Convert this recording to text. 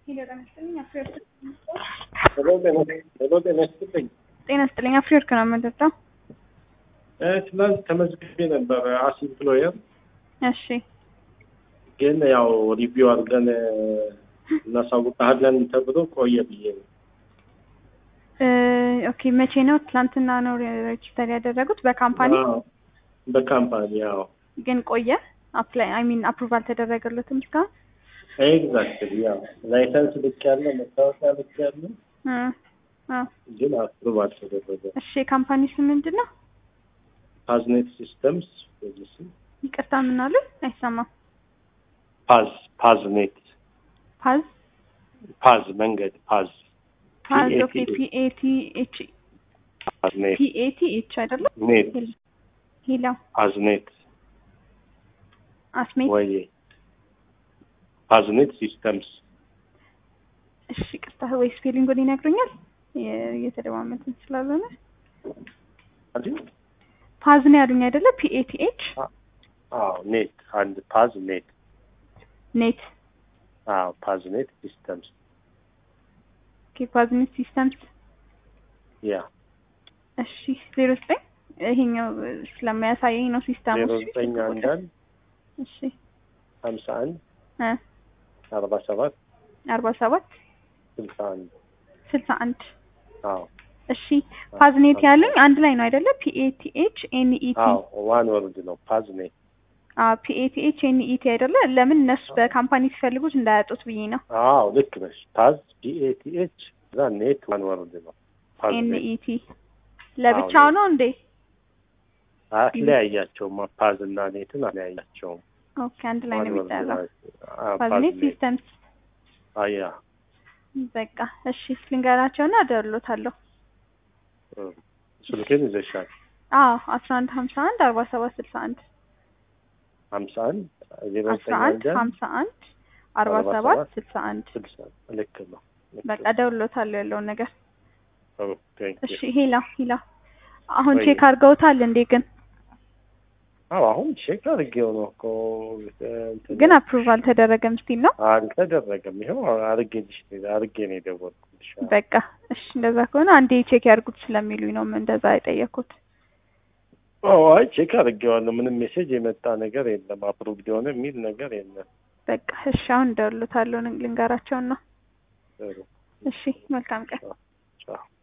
ሄሎ ጤና ይስጥልኝ። ጤና ይስጥልኝ። አፍሪወርክ ነው የምንጠጣው። ትናንት ተመዝግቤ ነበረ አስ ኢምፕሎየር እሺ ግን ያው ሪቪው አድርገን እናሳውቅሃለን ተብሎ ቆየ ብዬ ነው። እ ኦኬ መቼ ነው? ትላንትና ነው ሬጅስተር ያደረጉት በካምፓኒ አዎ፣ በካምፓኒ ያው ግን ቆየ። አፕላይ አይ ሚን አፕሩቫል ተደረገለትም እስካሁን ኤግዛክትሊ ያው ላይሰንስ ልክ ያለ መታወቂያ ልክ ያለ እ አዎ። ግን አፕሩቭ አልተደረገ። እሺ የካምፓኒ ስም ምንድን ነው? ፓዝኔት ሲስተምስ ፖሊሲ ይቅርታ ምን አሉ? አይሰማም። ፓዝ ፓዝኔት ፓዝ ፓዝ መንገድ ፓዝ ፓዝ PAT ኦኬ ፒኤቲ ኤች ፓዝኔት ፒኤቲ ኤች አይደለም ኔት ሄላ ፓዝኔት አስሜት ወይ ፓዝኔት ሲስተምስ እሺ ቅርታ ወይ ስፔሊንጉን ይነግሩኛል የ- እየተደማመጥን ስላልሆነ አይደል? ፓዝ ነው ያሉኝ አይደለ ፒኤቲ ኤች አዎ ኔት አንድ ፓዝ ኔት ኔት አዎ ፓዝኔት ሲስተምስ ኦኬ ፓዝኔት ሲስተምስ ያ እሺ ዜሮ ዘጠኝ ይሄኛው ስለማያሳየኝ ነው ሲስተሙ ዜሮ እሺ፣ ዘጠኝ አንድ አንድ እሺ ሀምሳ አንድ እ አርባ ሰባት አርባ ሰባት ስልሳ አንድ ስልሳ አንድ አዎ እሺ ፓዝኔት ያሉኝ አንድ ላይ ነው አይደለ ፒኤቲኤች ኤንኢቲ አዎ ዋን ወርድ ነው ፓዝኔት ፒኤቲኤች ኤንኢቲ አይደለ ለምን እነሱ በካምፓኒ ሲፈልጉት እንዳያጡት ብዬ ነው አዎ ልክ ነሽ ፓዝ ፒኤቲኤች እዛ ኔት ዋን ወርድ ነው ፓዝኔት ኤንኢቲ ለብቻው ነው እንዴ አትለያያቸውም ፓዝ እና ኔትን አትለያያቸውም ኦኬ አንድ ላይ ነው ዋን ወርድ የሚጠራው ናቸው። አዎ፣ ፓዝኔት ፓዝኔት ሲስተምስ አያ በቃ እሺ ልንገራቸውና እደውልሎታለሁ እም፣ ስልኬን ይዘሻል አዎ አስራ አንድ ሀምሳ አንድ አርባ ሰባት ስልሳ አንድ ሀምሳ አንድ ዜሮ አስራ ዘጠኝ አንድ አንድ አንድ ሀምሳ አንድ አርባ አርባ ሰባት ሰባት ስልሳ አንድ ስልሳ ልክ ነው ልክ በቃ ነው። እደውልሎታለሁ ያለውን ነገር ኦ፣ ቴንክ ዩ። እሺ ሄላ ሄላ አሁን ወይ- ቼክ አድርገውታል እንዴ ግን አዎ አሁን ቼክ አድርጌው ነው እኮ እንትን ግን አፕሩቭ አልተደረገም ስቲል ነው አልተደረገም። ይኸው አድርጌልሽ አድርጌ ነው የደወልኩልሽ። በቃ እሺ እንደዛ ከሆነ አንዴ ቼክ ያድርጉት ስለሚሉኝ ነው እንደዛ የጠየኩት አዎ አይ ቼክ አድርጌዋለሁ። ምንም ሜሴጅ የመጣ ነገር የለም። አፕሩቭድ የሆነ የሚል ነገር የለም። በቃ እሺ አሁን እደውልሎታለሁ ልንገራቸውና ጥሩ እሺ መልካም ቀን ቻው።